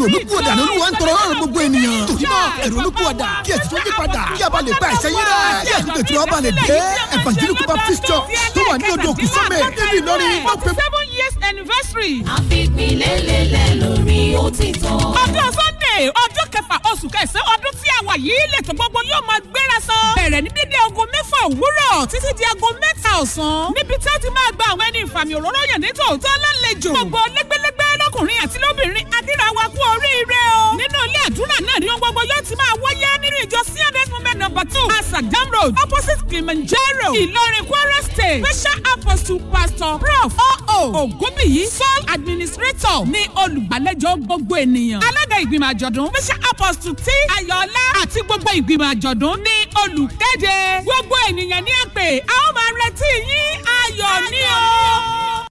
ìrònúpìwàdà ní olúwa ń tọrọ lọ́rùn gbogbo ènìyàn. torí náà ìrònúpìwàdà kí ẹ̀sìn tó yí padà kí a bá lè pa ẹ̀ṣẹ̀ yín rẹ̀ kí ẹ̀sìn tó tí wọ́n bá lè dé evangelical baptist church tó wà ní odò kùsọ́mẹ̀ níbi ìlọrin wọ́n pe seven years anniversary. àfipínlélẹ́lẹ̀ lórí òtítọ́. ọjọ́ sunday ọjọ́ kẹfà oṣù kẹsàn-án ọdún tí a wà yìí lẹ́tọ̀ gbogbo yóò máa gbéra sọ. bẹ̀rẹ̀ ní dídé aago mẹ́fà òwúrọ̀ títí di aago mẹ́ta ọ̀sán. níbi tí a ti máa gba àwọn ẹni ìfàmì òróró yàn ní tòótọ́ lálejò. gbogbo lẹ́gbẹ́lẹ́gbẹ́ lọ́kùnrin àti lóbìnrin akíra wa kú oríire o. nínú ilé àdúrà náà ni ohun gbogbo yóò ti máa wáyé nínú ìjọ cns movement number two asagam road opposite kilimanjaro ìlọrin kwara state special apostle pastor prof oo ogunbiyi sole administrator ní olùgbàlejò gbogbo ènìyàn. alága ìgbìmọ̀ àjọ̀dún special apostle t ayọ̀ọ́lá àti gbogbo ìgbìmọ̀ àjọ̀dún ní olùkéde. gbogbo ènìyàn ní àpè a ó máa retí yín ayọ̀ ní o.